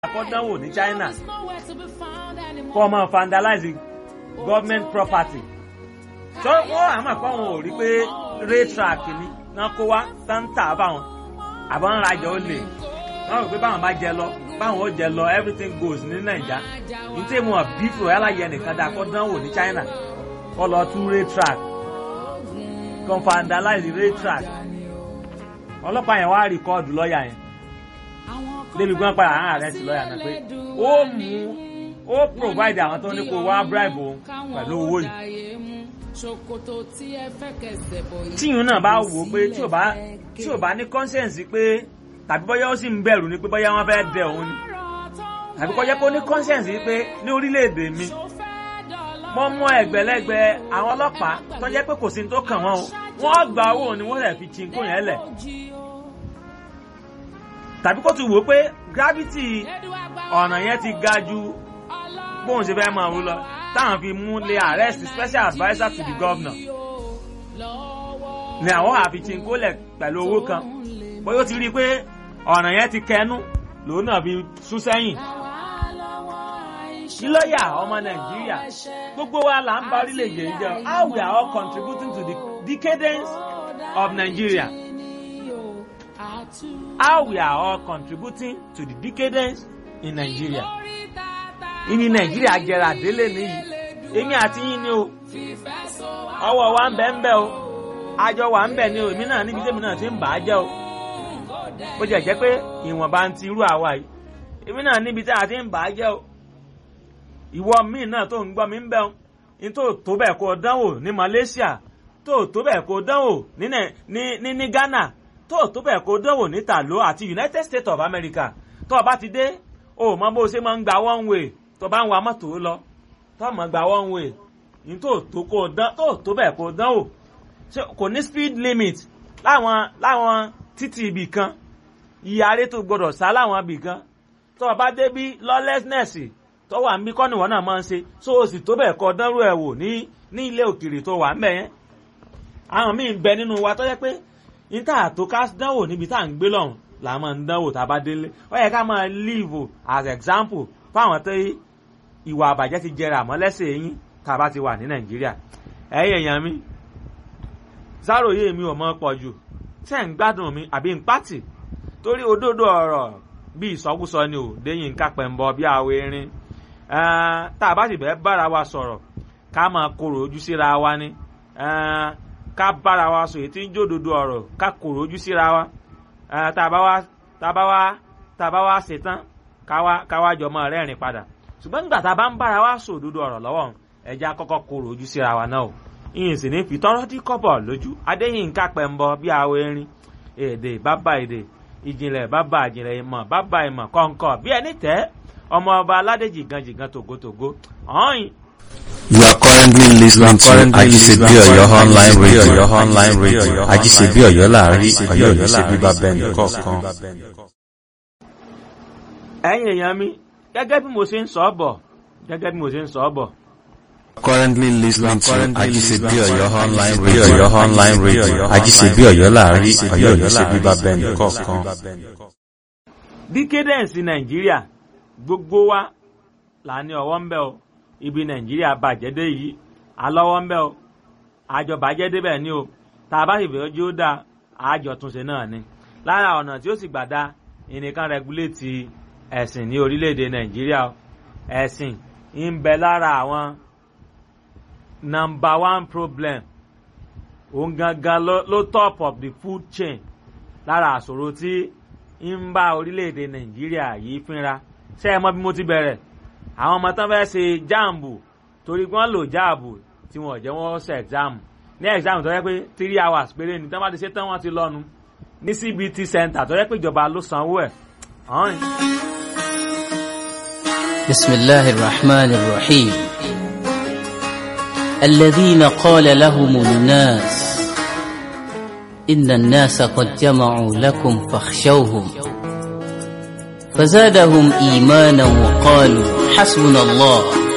akọ́dánwò ní China kọ́ ọmọ vandalize government property tó wọ́n àmọ́ pé àwọn ò rí pé rail track ni náà kó wá táǹtà báwọn àbọ̀ ń rajà ó lè wọ́n rò pé báwọn bá jẹ lọ báwọn ó jẹ lọ everything goes ní Naija ní tí mo bí fún ẹ láyé ẹnìkan dá akọ́dánwò ní China kọ́ lọ tú rail track kọ́ vandalize rail track ọlọ́pàá yẹn wá rìkọ́ọ̀dù lọ́ọ̀yà yẹn débi gbọ́n padà àwọn ààrẹ sí lọ́ọ̀yà náà pé ó mú ó provide àwọn tó ní kó wá bribe òun pẹ̀lú owó yìí. tíyùn náà bá wò ó pé tí ò bá tí ò bá ní conscience pé tàbí bóyá ó sì ń bẹ̀rù ni pé bóyá wọ́n fẹ́ dẹ òun ni tàbí kó jẹ́ pé ó ní conscience pé ní orílẹ̀-èdè mi mo mọ ẹgbẹ̀lẹ́gbẹ̀ àwọn ọlọ́pàá tó jẹ́ pé kò sí ní tó kàn wọ́n o wọ́n gba owó ni wọ́n lè fi chinkó yẹn lẹ̀ tàbí kó ti wò ó pé gravity ọ̀nà yẹn ti ga ju bóun ṣe fẹ́ máa wú lọ táwọn fi mú lé arrest special adviser to the governor ni àwọn àfi chinkó lẹ̀ pẹ̀lú owó kan bóyá ó ti rí i pé ọ̀nà yẹn ti kẹnu lòun náà fi sún sẹ́yìn kí lọ́ọ̀yà ọmọ nàìjíríà gbogbo wa là ń bá orílẹ̀-èdè yìí jẹ́ how we are all contributing to the decadence of Nigeria how we are all contributing to the decadence in Nigeria ìní nàìjíríà jẹrà délé nìyí èmi àti yín ni o ọwọ́ wa ń bẹ ń bẹ o àjọ wa ń bẹ ni o èmi náà níbi tèmi náà ti ń bà á jẹ́ o bó jẹ́ jẹ́ pé ìwọ̀nba ń ti irú àwa yìí èmi náà níbi tí a ti ń bà á jẹ́ o ìwọ míì náà tó ń gbọ́ mi ń bẹ̀ ọ́n ní tó tó bẹ́ẹ̀ kó dánwò ní Malaysia tó tó bẹ́ẹ̀ kó dánwò ní ní ní Ghana tó tó bẹ́ẹ̀ kó dánwò ní Talo àti United States of America tó o bá ti dé o mọ bó o ṣe máa ń gba one way tó o bá ń wa mọ́tò lọ tó o mọ̀ gba one way ní tó tó kó dán tó tó bẹ́ẹ̀ kó dánwò kò ní speed limit láwọn láwọn títì ibì kan ìyàrá tó gbọdọ̀ sá láwọn ibì kan tó o bá dé bí lawlessness tó wà ń bí kọ́ni wọn náà máa ń ṣe so o sì tó bẹ́ẹ̀ kọ́ dánrú ẹ̀ wò ní ní ilé òkèèrè tó wà ń bẹ̀ yẹn. àwọn míì ń bẹ nínú wa tó jẹ́ pé níta tó ká dánwò níbi tá à ń gbé lọ́hùn là máa ń dánwò tá a bá délé ó yẹ ká máa live as example fáwọn tó ìwà àbàjẹ́ ti jẹrà àmọ́ lẹ́sẹ̀ yín tá a bá ti wà ní nàìjíríà. ẹ̀yin èèyàn mi sáròyé mi ò mọ pọ̀ jù tẹ́ ń gbádùn mi àbí ń pàtì torí òdodo ọ̀rọ̀ bí ìsọkúsọ ni ò déyìn ká pẹ̀ ń bọ bí àwọn erin tá a bá sì bẹ́ẹ̀ bára wa sọ̀rọ̀ ká máa korò ojú síra wa ni ká bára wa sọ èyí tí ń jódodo ọ̀rọ̀ ká korò ojú síra wa tá a bá wá tá a bá wá tá a bá wá ṣetán ká wá jọ máa rẹ́rìn padà ṣùgbọ́n nígbà tá a bá ń bára wa sọ òdodo ọ̀rọ̀ lọ́wọ́ ẹja kọ́kọ́ korò ojú síra wa náà o ìyìn sì ní fi tọ́rọ́ dí kọ́bọ̀ lójú adéyínká pẹ̀ ń bọ bí àwọ̀ erin èdè bàbá èdè ìjìnlẹ̀ bàbá ìjìnlẹ̀ ìmọ̀ bàbá ìmọ̀ kọ̀ǹkọ̀ bí ẹni tẹ́ ọmọ ọba aládé jìgan jìgan tògótògó ọ̀hìn. You are currently listening to Ajisebi Oyo online radio. online radio. Ajisebi Oyo láàrin Oyo ní ṣe bíbá bẹ́ẹ̀ni kọ̀ọ̀kan. ẹ̀yin èèyàn mi gẹ́gẹ́ bí mo ṣe ń sọ ọ́ bọ̀ gẹ́gẹ́ bí mo ṣe ń sọ ọ́ bọ̀. Currently listening to Ajisebi Oyo online radio. Oyo online radio. Ajisebi Oyo láàrin Oyo ní ṣe bíbá bẹ́ẹ̀ni kọ̀ọ̀kan. decadence nàìjíríà gbogbo wa là ní ọwọ́ ń bẹ o ibi nàìjíríà bàjẹ́ dé yìí alọ́wọ́ ń bẹ o àjọ bàjẹ́ débẹ̀ ni o tá a bá sì fẹ́ ojú ó dáa àjọ túnṣe náà ni lára ọ̀nà tí ó sì gbà dá ìnìkan rẹguléètì ẹ̀sìn ní orílẹ̀-èdè nàìjíríà ẹ̀sìn ń bẹ lára àwọn number one problem òun gangan ló top of the food chain lára àṣòro tí ń bá orílẹ̀-èdè nàìjíríà yìí fínra ṣé ẹ mọ bí mo ti bẹ̀rẹ̀ àwọn ọmọ tán fẹ́ẹ́ ṣe jáàmù torí wọ́n lò jáàbù tí wọ́n jẹ́ wọ́n ṣe ẹ̀gzáàmù ní ẹ̀gzáàmù tó yẹ pé three hours péré ni tán bá ti ṣe tán wọ́n ti lọ́nu ní CBT center tó yẹ pé ìjọba ló sanwó ẹ̀. bisimilahi rahman rahim الذين قال لهم الناس إن الناس قد جمعوا لكم فاخشوهم فزادهم إيمانا وقالوا حسبنا الله